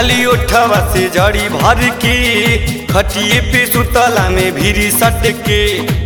लाली ओठवा से जड़ी भर के खटिए पे सुतला में भीरी सट के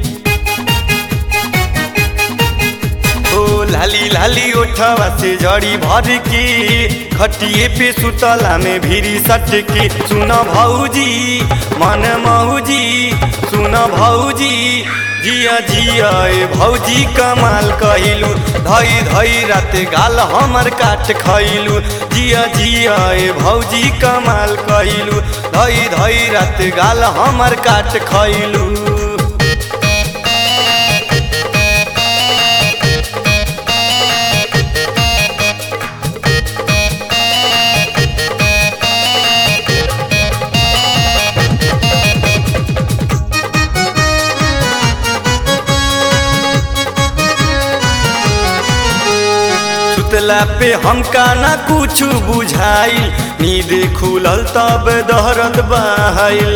ओ लाली लाली ओठवा से जड़ी भर के खटिए पे सुतला में भीरी सट के सुन भौजी मन मौजी सुन भौजी जिया जिया ए भौजी कमाल कहिलू धई धई रात गाल हमर काट खैलू जिया जिया ए भौजी कमाल कहिलू धई धई रात गाल हमर काट खैलू सुतला पे हमका ना कुछ बुझाइल नींद खुलल तब दहरत बहाइल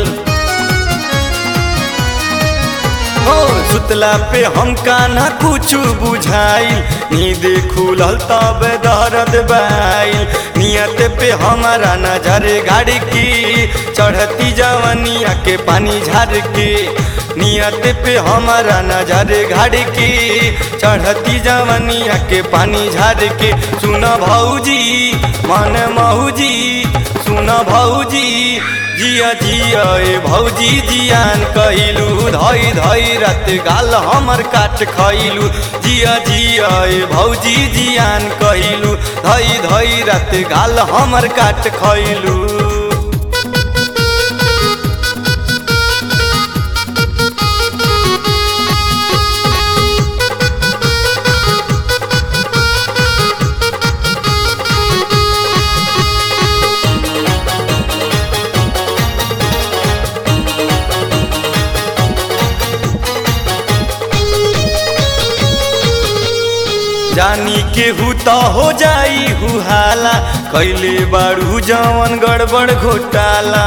हो सुतला पे हमका ना कुछ बुझाइल नींद खुलल तब दहरत बहाइल नियत पे हमारा नजर गाड़ की चढ़ती जवनिया के पानी झाड़ के नियत पे हमारा नजर घाड़ के चढ़ती जवनिया के पानी झाड़ के सुन भौजी मन मौजी सुन भौजी जिया जिया ए भौजी जियान कहिलू धई धई रात गाल हमर काट खैलू जिया जिया ए भौजी जियान कहिलू धई धई रात गाल हमर काट खैलू जानी केहू तो हो जाई हुहाला कैले बारू जवन गड़बड़ घोटाला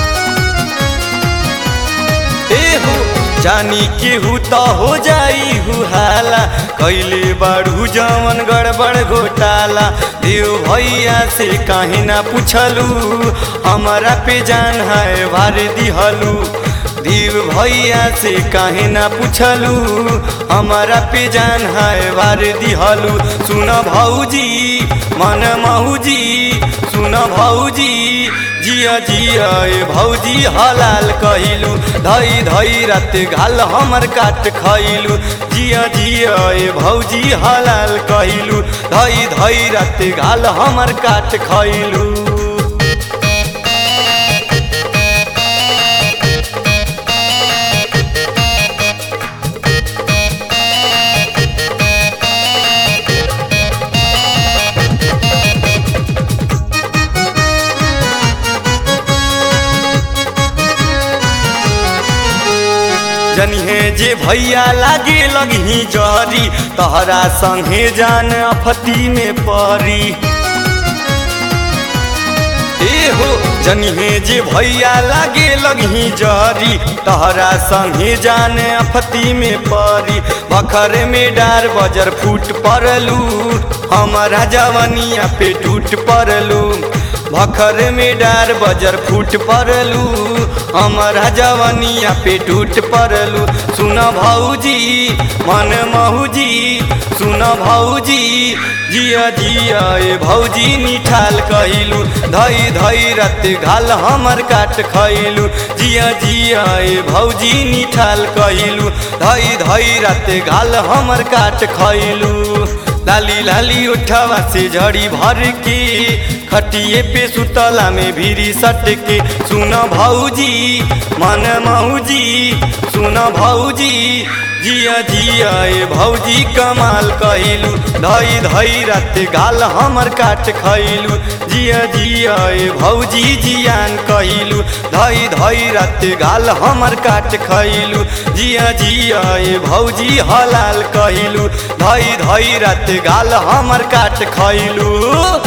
ए हो जानी केहू तो हो जाई हुहाला कैले बारू जवन गड़बड़ घोटाला देव भैया से काहे ना पूछलू हमारा पे जान है भार दिहलू देव भैया से काहे ना पूछलू हमारा पे जान है बार दिहलू सुन भौजी मन मौजी सुन भौजी जिया जिया ए भौजी हलाल कहिलू धई धई रात गाल हमर काट खैलू जिया जिया ए भौजी हलाल कहिलू धई धई रात गाल हमर काट खैलू जनिहे जे भैया लागे लगही जहरी तहरा संगे जान अफती में परी ए हो जनिहे जे भैया लागे लगही जहरी तहरा संगे जान अफती में परी बखर में डार बजर फूट पड़लू हमारा जवनिया पे टूट पड़लू भखर में डार बजर फूट पड़लू हमारा जवनिया पे टूट पड़लू सुन भौजी मन मौजी सुन भौजी जिया जिया ए भौजी निठाल कहिलू धई धई रत घाल हमर काट खैलू जिया जिया ए भौजी निठाल कहिलू धई धई रत घाल हमर काट खैलू लाली लाली उठवा से झड़ी भर के खटिए पे सुतला में भीरी सट के सुन भौजी मन मौजी सुन भौजी जिया जिया ए भौजी कमाल कहिलू धई धई रात गाल हमर काट खैलू जिया जिया ए भौजी जियान कहिलू धई धई रात गाल हमर काट खैलू जिया जिया ए भौजी हलाल कहिलू धई धई रात गाल हमर काट खैलू